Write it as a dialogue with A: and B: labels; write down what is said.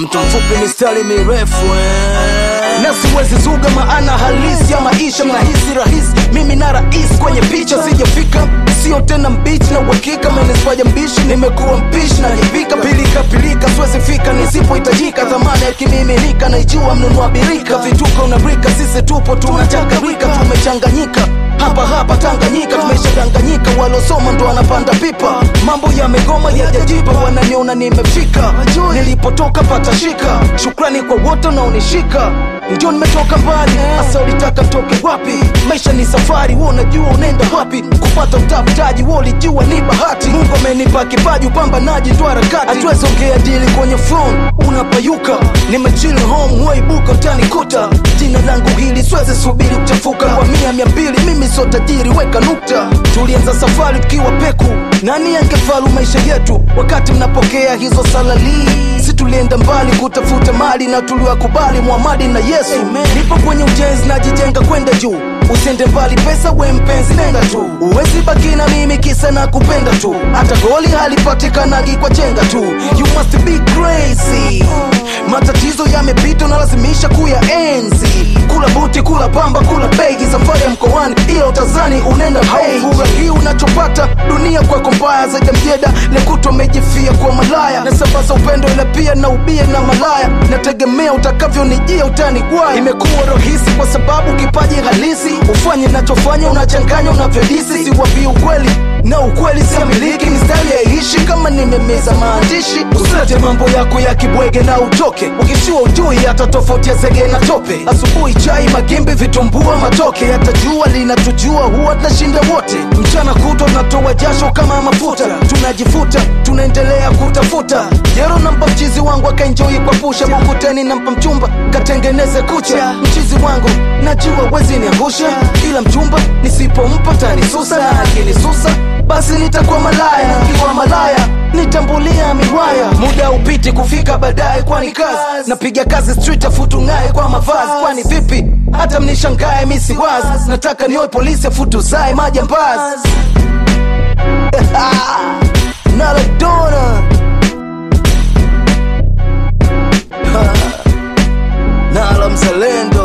A: mtu mfupi mistari mirefu eh. na siwezi zuga maana halisi ya maisha mnahisi rahisi mimi na rais kwenye picha sijafika sio tena mbichi na uhakika meniswaja mbishi nimekuwa mpishi najipika pilika pilika siwezi fika nisipohitajika dhamana yakimiminika naijua mnunua birika vituko unarika sisi tupo tunachakarika tumechanganyika hapa hapa Tanganyika tumeshadanganyika, walosoma ndo wanapanda pipa. Mambo yamegoma yajajipa, wananiona nimefika. Nilipotoka patashika, shukrani kwa wote unaonishika. Ndio nimetoka mbali, hasa ulitaka mtoke wapi? Maisha ni safari, wewe unajua unaenda wapi? Kupata utafutaji, wewe ulijua ni bahati. Mungu amenipa kipaji, upambanaji ndo harakati. Hatuwezi ongea dili kwenye phone, unapayuka. Nimechill home, waibuka utanikuta. Jina langu hili siwezi subiri kuchafuka. Kwa mia mia mbili mimi sio tajiri, weka nukta. Tulianza safari tukiwa peku, nani angefalu maisha yetu wakati mnapokea hizo salali? Si tulienda mbali kutafuta mali na tuliwakubali Muhamadi na Yesu. Nipo kwenye ujenzi, najijenga kwenda juu. Usiende mbali, pesa we mpenzi, nenda tu. Uwezi baki na mimi kisa na kupenda tu, hata goli halipatikanagi kwa chenga tu. You must be crazy. Matatizo yamepita, unalazimisha kuyaenzi. Kula buti, kula pamba, kula begi, safari ya mkoani, ila utazani unaenda haufurahii unachopata. Dunia kwako mbaya zaidi ya mjeda, lekutwa amejifia kwa malaya. Nasambaza upendo ila pia na ubie na malaya, nategemea utakavyonijia utanigwaya. Imekuwa rahisi kwa sababu kipaji halisi, ufanye nachofanya, unachanganya unavyodisi. Siwapi ukweli na ukweli siamiliki, mistari yaishi kama nimemeza maandishi. Usilete mambo yako ya kibwege na utoke, ukishua ujui hata tofauti ya zege na tope. Asubuhi chai, magimbi, vitumbua, matoke, hata jua linatujua, huwa tunashinda wote. Mchana kutwa tunatoa jasho kama mafuta, tunajifuta, tunaendelea kutafuta. Jero nampa mchizi wangu akaenjoi kwa pusha, Bukuteni nampa mchumba katengeneze kucha. Mchizi wangu najua wezi niangusha, ila mchumba nisipompa tanisusa, na akinisusa basi nitakuwa malaya, nikiwa malaya nitambulia miwaya. Muda upiti kufika baadaye, kwani kazi napiga kazi street afutu ng'aye kwa mavazi, kwani vipi hata mnishangae misiwazi, nataka niwe polisi afutu zae majambazi Maradona Nala mzalendo